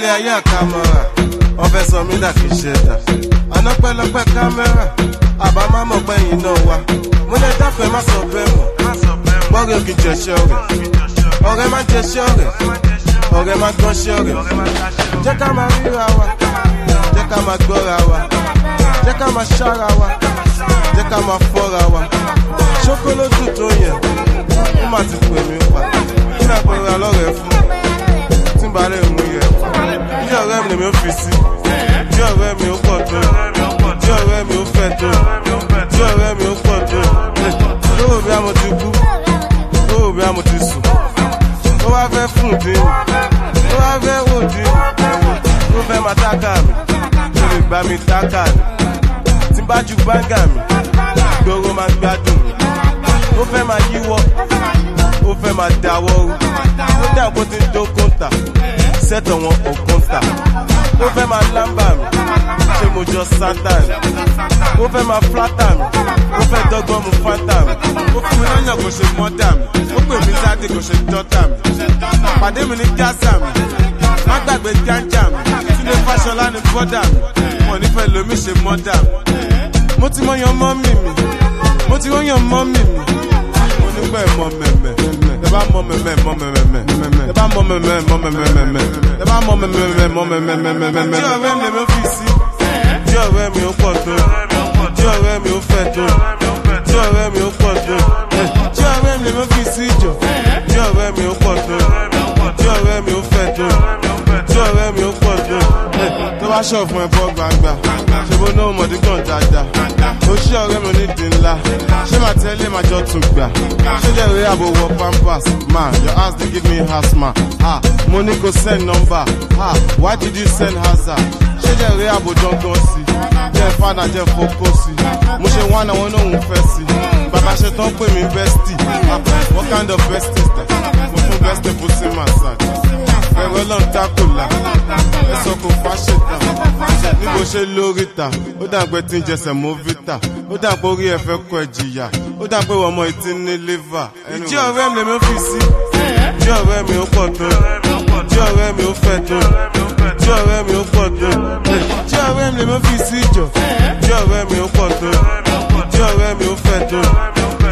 ilé ayé àkàmọ́ra wọ́n fẹ́ sọ mí dà kí ṣe dà àná pẹ́lọpẹ́ kámẹ́rà àbá má mọ̀ pẹ́yìn náà wá mo lè dáfẹ́ má sọ bẹ́ẹ̀ mọ̀ gbọ́rẹ̀ òkè jẹ̀ṣẹ́ rẹ̀ ọ̀rẹ́ má jẹ̀ṣẹ́ rẹ̀ ọ̀rẹ́ má gbọ́ṣẹ́ rẹ̀ jẹ́ ká máa ríra wa jẹ́ ká máa gbọ́ra wa jẹ́ ká máa ṣára wa jẹ́ ká máa fọ́ra wa ṣókólótù tó yẹn ó má ti pè mí pa kí náà pẹ̀lú alọ́rẹ̀ fún tí n bá lè mú yẹ bí ọ̀rẹ́ mi lèmi ó fi sí bí ọ̀rẹ́ mi ó pọ̀ tó bí ọ̀rẹ́ mi ó fẹ́ tó bí ọ̀rẹ́ mi ó pọ̀ tó lówó bí a mo ti kú lówó bí a mo ti sùn ó wá fẹ́ fún dín ó wá fẹ́ wò dín ó fẹ́ máa tákà mi ó lè gbá mi tákà mi tí n bá ju gbáǹgà mi gbòòrò máa gbádùn mi ó fẹ́ máa yíwọ́ ó fẹ́ máa dáwọ́ rú ó dà bó ti ń dó kóńtà sẹ́tọ̀ wọn ò kóńtà ó fẹ́ máa lámbà mi ṣé mo jọ sátán ó fẹ́ máa flátà mi ó fẹ́ dọ́gbọ́n mu fátà mi ó fún mi lọ́yàn kò ṣe mọ́tà mi ó pè mí sáde kò ṣe dọ́tà mi pàdé mi ní gásà mi má gbàgbé gánjà mi túnde fáṣọlá ní bọ́dà mi wọn nífẹ̀ẹ́ lomi ṣe mọ́dà mi mo ti mọ yan mọ́mì mi mo ti wọ́n yan mọ́mì mi mo nígbà ẹ̀ mọ mẹ̀mẹ̀ ẹ bá mọ mẹ̀mẹ̀ mọ mẹ̀mẹ̀ ẹ bá mọ mẹ̀mẹ̀ mọ mẹ̀mẹ̀ ẹ bá mọ mẹ̀mẹ̀ mọ mẹ̀mẹ̀. tí ọ̀rẹ́ mi lè fi sí tí ọ̀rẹ́ mi ó pọ̀ tó tí ọ̀rẹ́ mi ó fẹ́ tó tí ọ̀rẹ́ mi ó pọ̀ tó tí ọ̀rẹ́ mi lè fi sí jọ tí ọ̀rẹ́ mi ó pọ̀ tó tí ọ̀rẹ́ mi ó fẹ́ tó tí ọ̀rẹ́ mi ó pọ̀ tó tó bá ṣọ̀ fún ẹ bọ́ gbangba ṣe bó náà mọ̀dí gan dáadáa ó ṣí ọ̀rẹ́ mi onídìí ńlá ṣé màá tẹ́lẹ̀ máa jọ tún gbà ṣé jẹ́ ìwé àbò wọ pampers ma your house dey give me asthma ah mo ní kò send number ah why did you send hazard ṣé jẹ́ ìwé àbò dandan sí jẹ́ fada jẹ́ fokó sí mo ṣe wá náà wọn náà ń fẹ́ sí bàbá ṣe tán pè mí bestie ah what kind of bestie is that mo fún bestie pussy massage ẹ̀rọ lọ́n dákòlá ẹ̀sọ́ kò fáṣẹ̀ tán níbo ṣe lórí ta ó dà pé tí ń jẹsẹ̀ mọ́ vita ó dà pé orí ẹ̀ fẹ́ kọ ẹ̀ jìyà ó dà pé ọmọ ìtí ní liver. ìjí ọ̀rẹ́ mi lèmi fi sí ìjí ọ̀rẹ́ mi ó pọ̀ tó ìjí ọ̀rẹ́ mi ó fẹ́ tó ìjí ọ̀rẹ́ mi ó pọ̀ tó ìjí ọ̀rẹ́ mi lèmi fi sí ìjọ ìjí ọ̀rẹ́ mi ó pọ̀ tó ìjí ọ̀rẹ́ mi ó fẹ́ tó